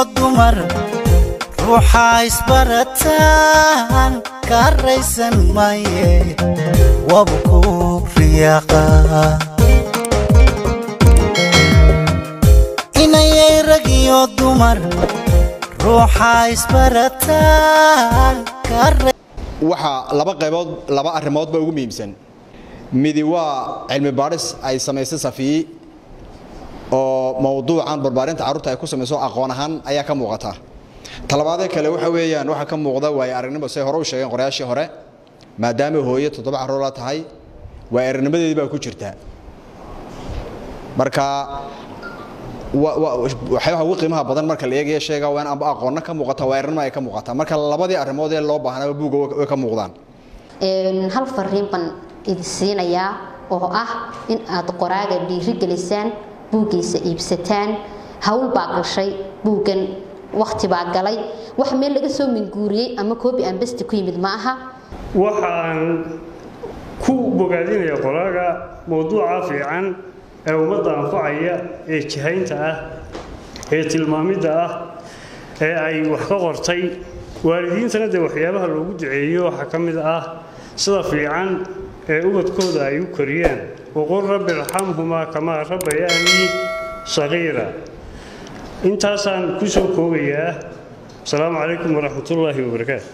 dumar ruuxaa isbarataan ka raysan maye wabu ku riyaaqa inayay rag iyo dumar ruuxaa isbarataan ka waxaa laba qaybood laba arrimoodba ugu muhiimsan midi waa cilmi baadhis ay samaysay safiyi oo mowduucan barbaarinta carruurta ay ku samayso aqoon ahaan ayaa ka muuqata talabaadee kale waxa weeyaan waxaa ka muuqda waayo aragnimo say hore u sheegeen qorayaashii hore maadaama hooye toddoba carruur la tahay waayo aragnimadeedii baa ku jirta marka waxyaabaha ugu qiimaha badan marka la eegaya sheega waa in amba aqoonna ka muuqata waa aragnimo ay ka muuqata marka labadii arrimood ee loo baahnaba buugga way ka muuqdaan hal fariin baan idin siinayaa oo ah in aad qoraaga dhiirigelisaan buuggiisa iibsataan hawl baa gashay buuggan wakhti baa galay wax meel laga soo minguuriyey ama koobi aan besti ku yimid ma aha waxaan ku bogaadinaya qoraaga mowduuca fiican ee ummadda anfacaya ee jihaynta ah ee tilmaamidda ah ee ay wax ka qortay waalidiintana dee waxyaabaha loogu duceeyo waxaa ka mid ah sida fiican ee ubadkooda ay u koriyaan waqul rabbi irxamhumaa kamaa rabbayaanii sagiira intaasaan ku soo koobayaa asalaamu calaykum waraxmatullaahi wabarakaatu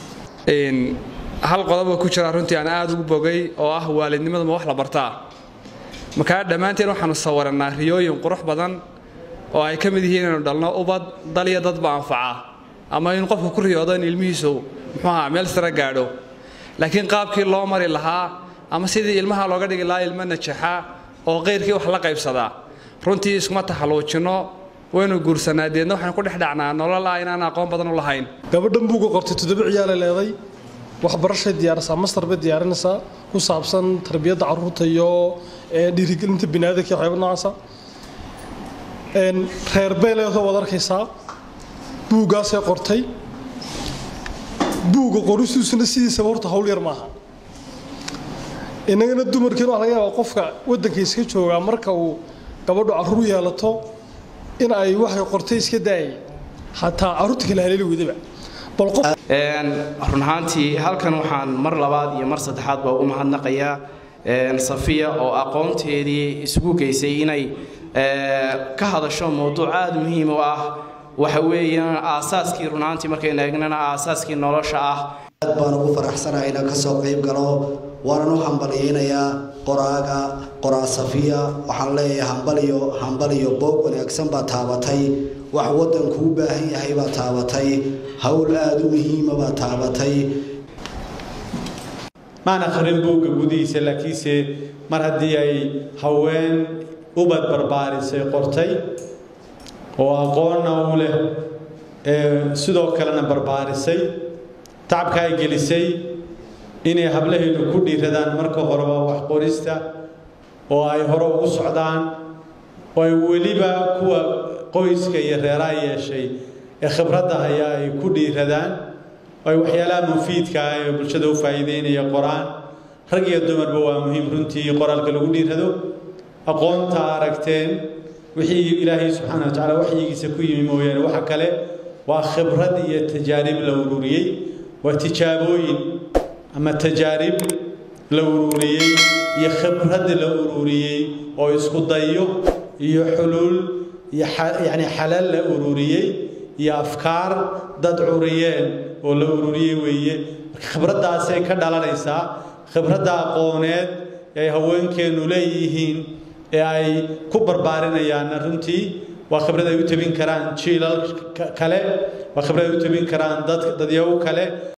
hal qodoba ku jira runtii aan aada ugu bogay oo ah waalidnimadu ma wax la bartaa markaa dhammaanteen waxaanu sawirannaa riyooyin qurux badan oo ay ka mid yihiin inaynu dhalno ubad dal iyo dadba anfaca ama in qofku ku riyoodo in ilmihiisu muxuu ahaa meel sare gaadho laakiin qaabkii loo mari lahaa ama sidii ilmaha looga dhigi lahaa ilmo najaxa oo qayrkii wax la qaybsadaa runtii iskuma taxalluujinno waynu guursanaa deedna waxaynu ku dhex dhacnaa nolol ah inaan aqoon badan u lahayn gabadhan buuga qortay toddoba ciyaala leeday waxbarashay diyaarisaa mastar bay diyaarinaysaa ku saabsan tarbiyadda carruurta iyo dhiirigelinta biniaadanka waxyaaba noocaasa reer bay leedoo waad arkaysaa buuggaasay qortay buugga qoristiisuna sidiisaba horta hawl yar maaha innagana dumarkiina waxa laga yaabaa qofka waddanka iska joogaa marka uu gabadhu carruur yeelato in ay waxay qortay iska daayay xataa carruurta kale haleeli weydaba bal qof run ahaantii halkan waxaan mar labaad iyo mar saddexaad baa ugu mahadnaqayaa safiya oo aqoonteedii isugu geysay inay ka hadasho mowduuc aada muhiim u ah waxa weeyaan aasaaskii run ahaantii markaynu eegnana aasaaskii nolosha ah aad baan ugu faraxsanahay inaan kasoo qayb galo waanan u hambalyaynayaa qoraaga qoraa safiya waxaan leeyahay hambaliyo hambaliyo boog wanaagsan baa taabatay wax waddanku u baahan yahay baa taabatay howl aada u muhiima baa taabatay maan akhrin buugga gudihiisa laakiinse mar haddii ay haween ubad barbaarisay qortay oo aqoonna u leh sidoo kalena barbaarisay tacabka ay gelisay inay hablahaynu ku dhiiradaan marka horeba wax qorista oo ay hore ugu socdaan oo ay weliba kuwa qoyska iyo reeraha yeeshay ee khibradda hayaa ay ku dhiiradaan oo ay waxyaalaha mufiidka ah ee bulshada u faa'iideynaya qoraan rag iyo dumarba waa muhiim runtii qoraalka lagu dhiirado aqoonta aragteen wixii ilaahay subxaana wa tacaala waxyigiisa ku yimi mooyaane waxa kale waa khibrad iyo tajaarib la ururiyey waa tijaabooyin ama tajaarib la ururiyey iyo khibrad la ururiyey oo isku dayo iyo xuluul iyo yacni xalal la ururiyey iyo afkaar dad curiyeen oo la ururiyey weeye marka khibraddaasay ka dhalanaysaa khibradda aqooneed ee ay haweenkeennu leeyihiin ee ay ku barbaarinayaan runtii waa khibrad ay u tabin karaan jiilal kale waa khibrad ay u tabin karaan dad dadyago kale